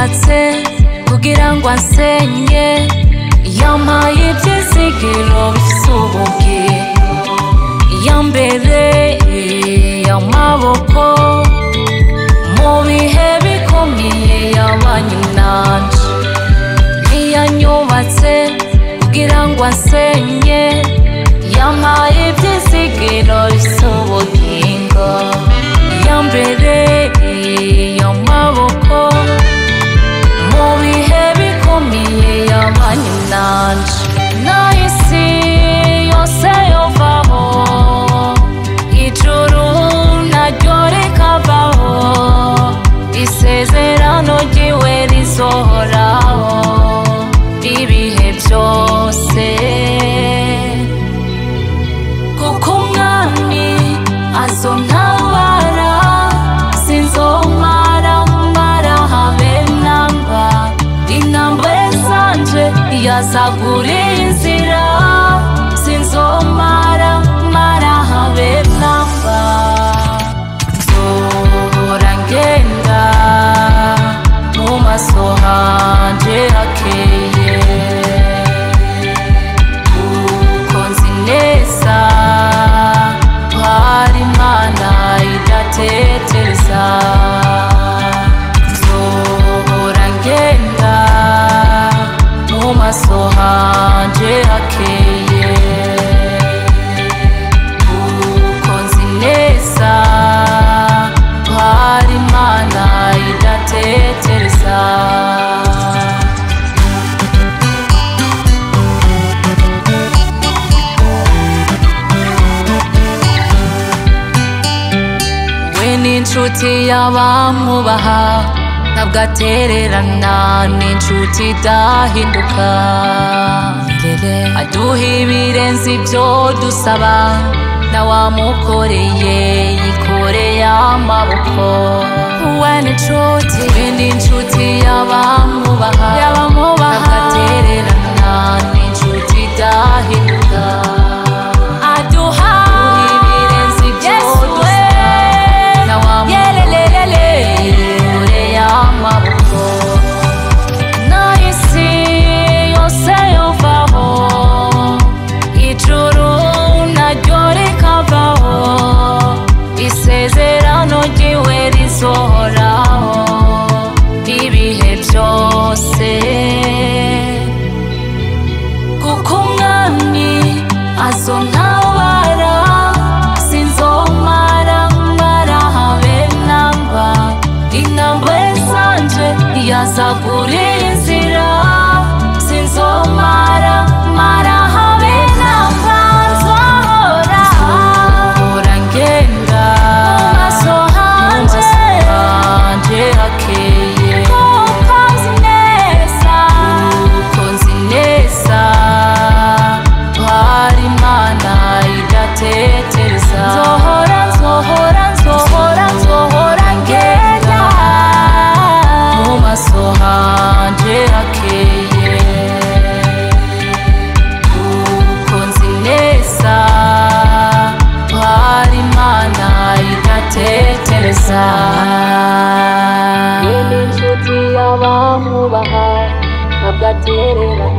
yanyubatse kugira ngo ansenye yampaye ibyizigiro bifite ubugingo yambereye amaboko mu bihe bikomeye yabanye nanje ntiyanyubatse kugira ngo ansenye yampaye ibyizigiro bifite ubugingo yambereye amaboko mu bihe bikomeye yabanye nanje nahisi yose yovaho ijuru naryo rikavaho isezerano ryiwe rizohoraho ibihe byose kuko umwami azontabara sinzomara mara habe namba intambwe zanje yazagura inzira sinzomara mara habe namba nzohora ngenda mu maso hanje hakeye kuko nzi neza ko hari imana idatetereza nzohora ngenda mu maso hanje hakeye kuko nzi neza ko hari imana idatetereza we n'inshuti y'abamwubaha ntabwo atererana n'inshuti idahinduka aduha ibirenze ibyo dusaba na wamukoreye yikoreye amaboko we n'inshuti we n'inshuti y'abamwubaha ntabwo atererana n'inshuti idahinduka aduha ibirenze ibyo dusaba na wamukoreye yikoreye amaboko nahisi yose yovaho ijuru naryo rikavaho isezerano ryiwe rizohoraho ibihe byose kuko umwami azontabara sinzomara mara habe namba intambwe zanje yazagura inzira sinzomara mara habe namba nzohora nzohora ngenda mu maso hanje hakeye kuko nzi neza kuko nzi neza ko hari imana idatetereza nzohora nzohora nzohora nzohora ngenda mu maso hanje hakeye kuko nzi neza ko hari imana idatetereza Yeni inshuti y'abamwubaha ntabwo atererana